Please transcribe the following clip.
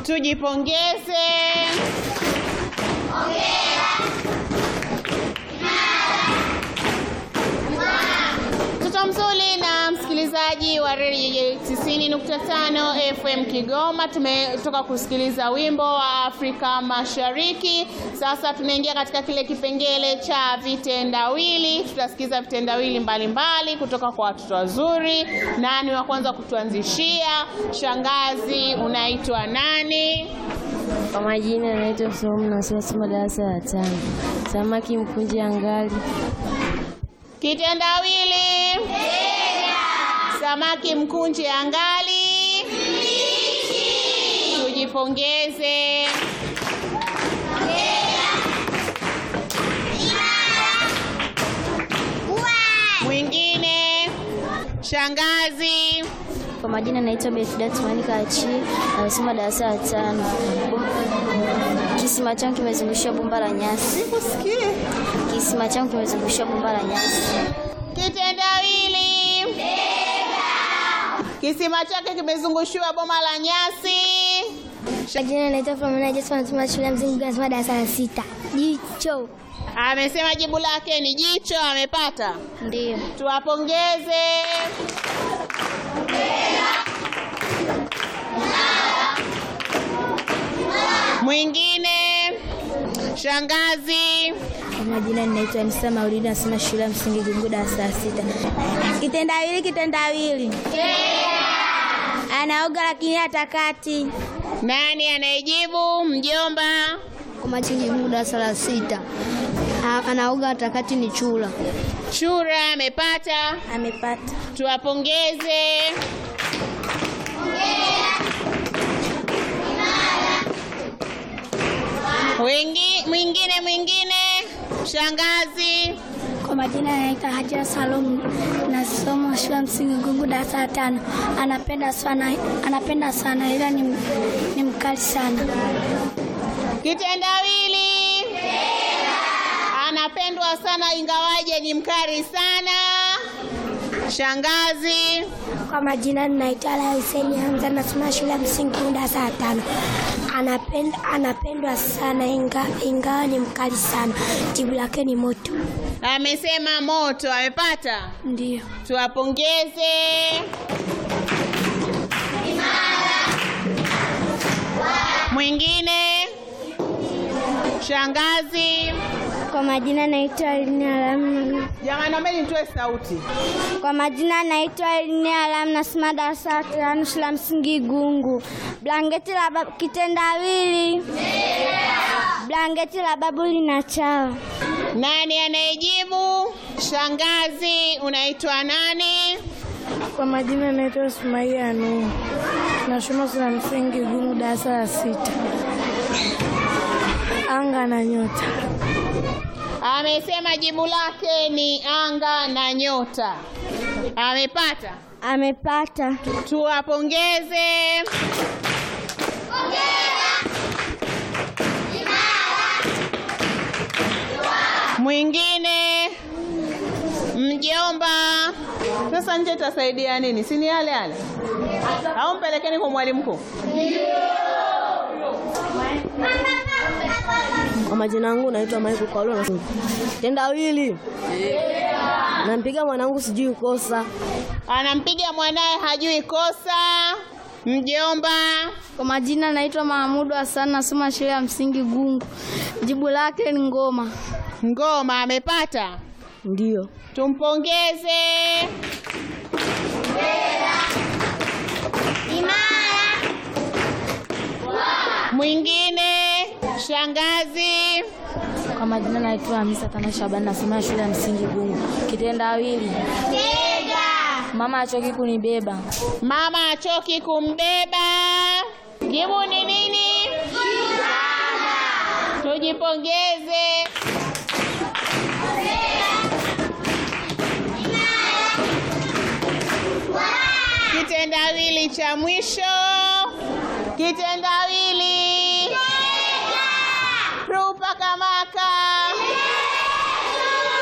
Tujipongeze. Mtoto mzuri na msikilizaji wa redio 90.5 FM Kigoma, tumetoka kusikiliza wimbo wa Afrika Mashariki. Sasa tunaingia katika kile kipengele cha vitendawili. Tutasikiza vitendawili mbalimbali kutoka kwa watoto wazuri. Nani wa kwanza kutuanzishia? Shangazi, unaitwa nani? Kwa majina naitwa Saumu nasoma somo darasa la tano. Samaki mkunje angali. Kitendawili. Samaki mkunje angali. Tujipongeze. Mwingine. Shangazi. Kwa majina naitwa Bethda Tumani Kachi, nasoma darasa la tano. Kisima changu kimezungushiwa bomba la nyasi. Sikusikie. Kisima changu kimezungushiwa bomba la nyasi. Kitendawili. Kisima chake kimezungushiwa boma la nyasi. Kwa jina naitwa Flomena Jespa nasoma shule ya msingi nasoma darasa la sita. Jicho. Amesema jibu lake ni jicho, amepata. Ndio. Tuwapongeze. Mwingine. Shangazi. Kwa majina ninaitwa Anisa Maulidi nasoma shule ya msingi Gungu darasa la sita. Kitendawili, kitendawili. Anaoga lakini hatakati. Nani anayejibu? Mjomba. Kwa majina Gungu darasa la sita. Anaoga hatakati ni chura. Chura amepata. Amepata. Tuwapongeze. Wengi, mwingine mwingine. Shangazi. Kwa majina anaitwa Haja Salum nasoma shule ya msingi Gungu darasa la tano. Anapenda sana, anapenda sana ila ni, ni mkali sana. Kitendawili. Anapendwa sana ingawaje ni mkali sana. Shangazi. Kwa majina ninaitwa Ala Hussein Hamza nasoma shule ya msingi Gungu darasa la tano. Anapenda, anapendwa sana inga, ingawa ni mkali sana. Jibu lake ni moto. Amesema moto, amepata. Ndio. Tuwapongeze. Mwingine. Shangazi. Kwa majina naitwa Elina Alam. Jamani, naombeni nitoe sauti. Kwa majina naitwa Elina Alam nasoma darasa la tano shule ya msingi Gungu. Blanketi la babu, kitendawili. Blanketi la babu lina chawa. Nani anayejibu? Shangazi, unaitwa nani? Kwa majina naitwa Sumaia Nuhu. Nasoma shule ya msingi Gungu darasa la sita. Anga na nyota. Amesema jibu lake ni anga na nyota. Amepata. Amepata. Tuwapongeze. Mwingine mjomba. Sasa nje itasaidia nini? Si ni yale yale, au mpelekeni kwa mwalimu mkuu? Kwa majina yangu naitwa Michael Paulo na tendawili. Nampiga mwanangu sijui kosa. Anampiga mwanaye hajui kosa. Mjomba. Kwa majina naitwa Mahamudu Hassan nasoma shule ya msingi Gungu. Jibu lake ni ngoma. Ngoma amepata. Ndio. Tumpongeze. Mwingine shangazi. Kwa majina naitwa Hamisa Tana Shabani nasoma shule ya msingi Gungu. Kitendawili. Mama achoki kunibeba. Mama achoki kumbeba. Jibu ni nini? Tujipongeze. Kitendawili cha mwisho. Kitendawili